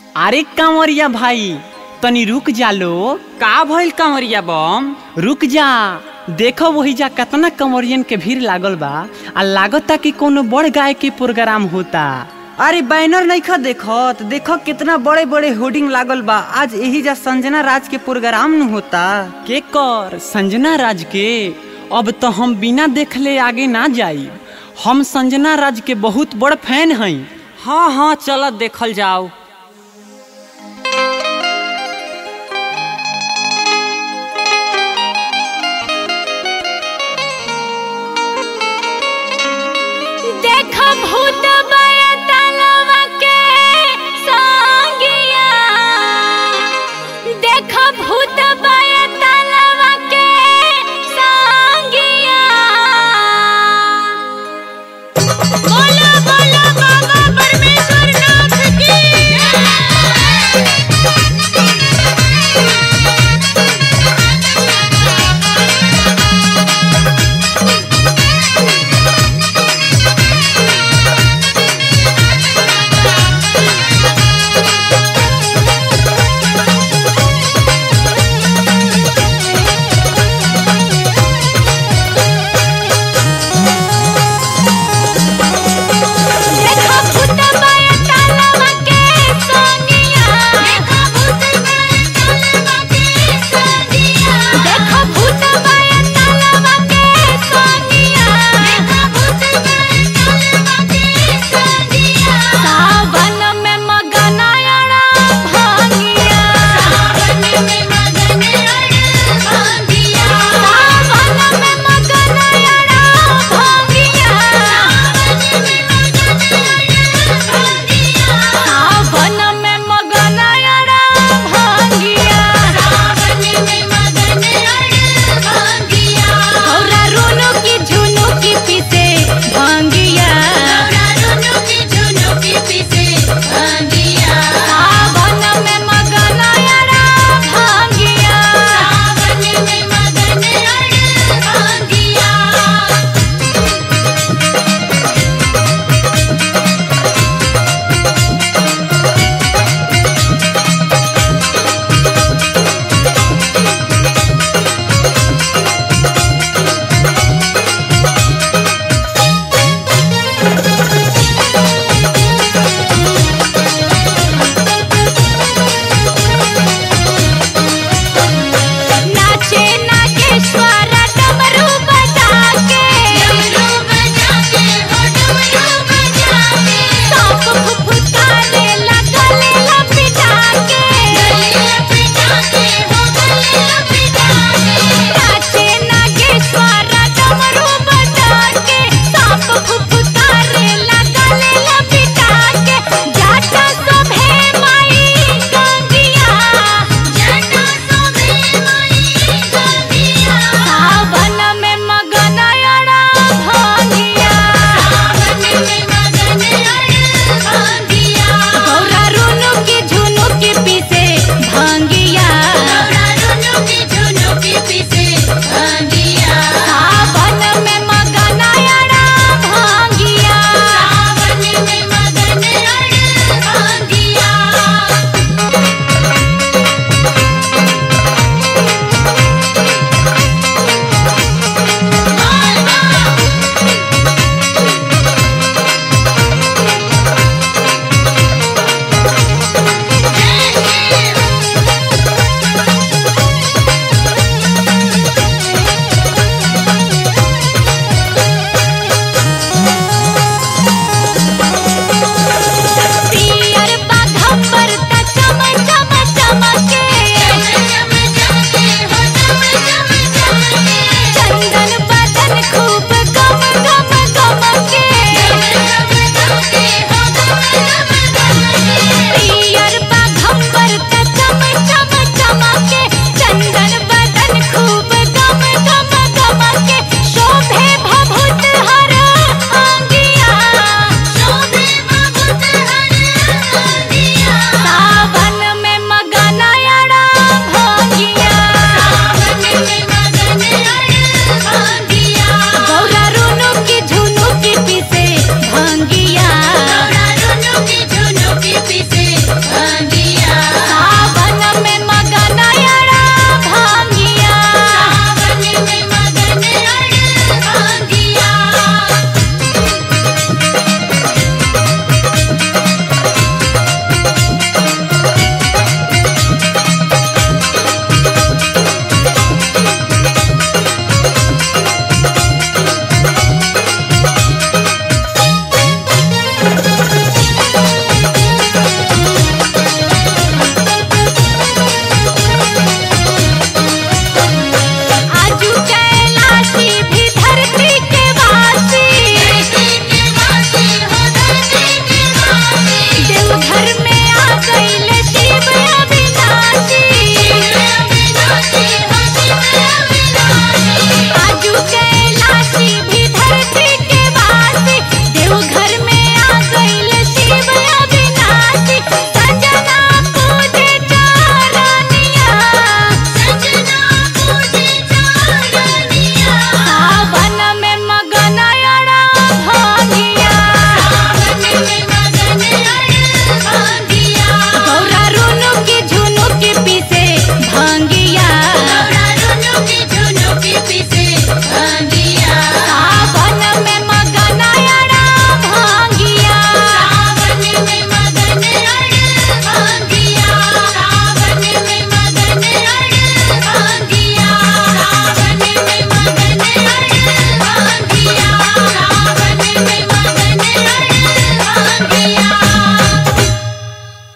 अरे कांवरिया भाई तनी रुक जा लो का भइल कांवरिया बम रुक जा देखो वही जा कितना कंवरियन के भीड़ लागल बा आ लागता कि कोनो बड़ गाय के प्रोग्राम होता अरे बैनर नइखा देखत देखो कितना बड़े बड़े होर्डिंग लागल बा आज यही जा संजना राज के प्रोग्राम न होता के कर संजना राज के अब तो हम बिना देखले आगे ना जाई हम संजना राज के बहुत बड़ फैन हई हाँ हाँ चल देखल जाओ